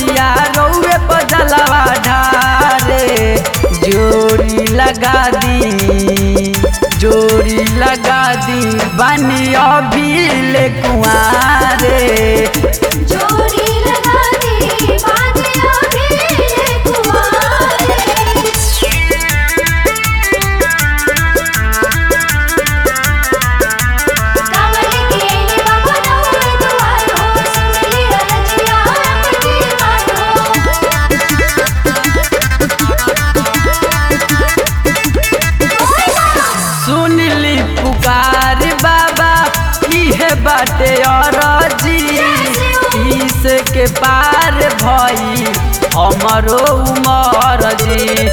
दुअरिया रउए पर जलवा ढारे जोड़ी लगा दी जोड़ी लगा दी बनी अभी ले कुआरे जोड़ी लगा दी बाजिया भी कुमारे कमल के बाबा नौरे दुआर हो सुनली रजिया की मान सुन ली पुकार बाबा इहे बाटे अरजी इस के पार भई हमरो उमर जी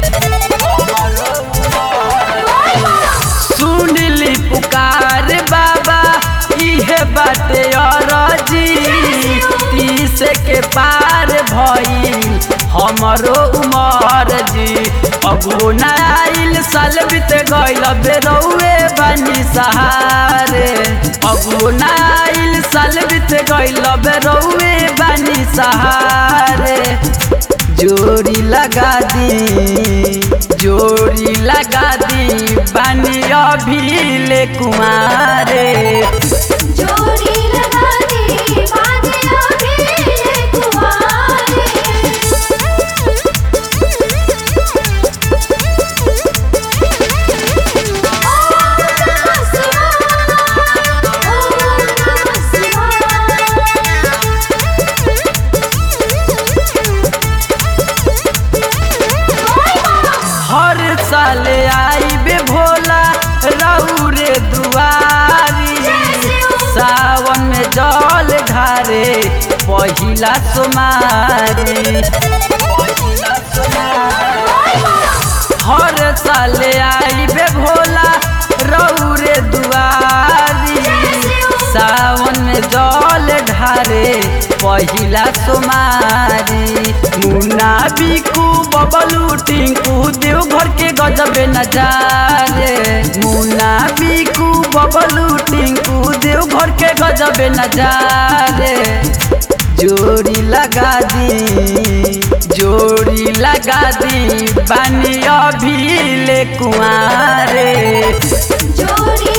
सुन ली पुकार बाबा इहे बाटे अरजी तीस के पार भई हमरो उमर जी अगो नाइल साल बीत गइल बेरौए बनी सहारे अगो नाइल साल बीत गइल बेरौए बनी सहारे जोड़ी लगा दी जोड़ी लगा दी बनी अभी ले कुमारे जोड़ी लगा दी बाजिया भी कुमारे ओम नमः शिवाय ओम नमः शिवाय हर साल आई बे भोला रौरे दुआरी सावन में जल ढारे पहिला सोमारी हर साल आई बे भोला रौरे दुआरी सावन में जल ढारे पहिला सोमारी मुन्ना बिकू बबलू टिंकू देवघर के गजबे नजारे मुन्ना बिकू बबलू टिंकू देवघर के गजबे नजारे जोड़ी लगा दी जोड़ी लगा दी बानी अभी ले कुआरे जोड़ी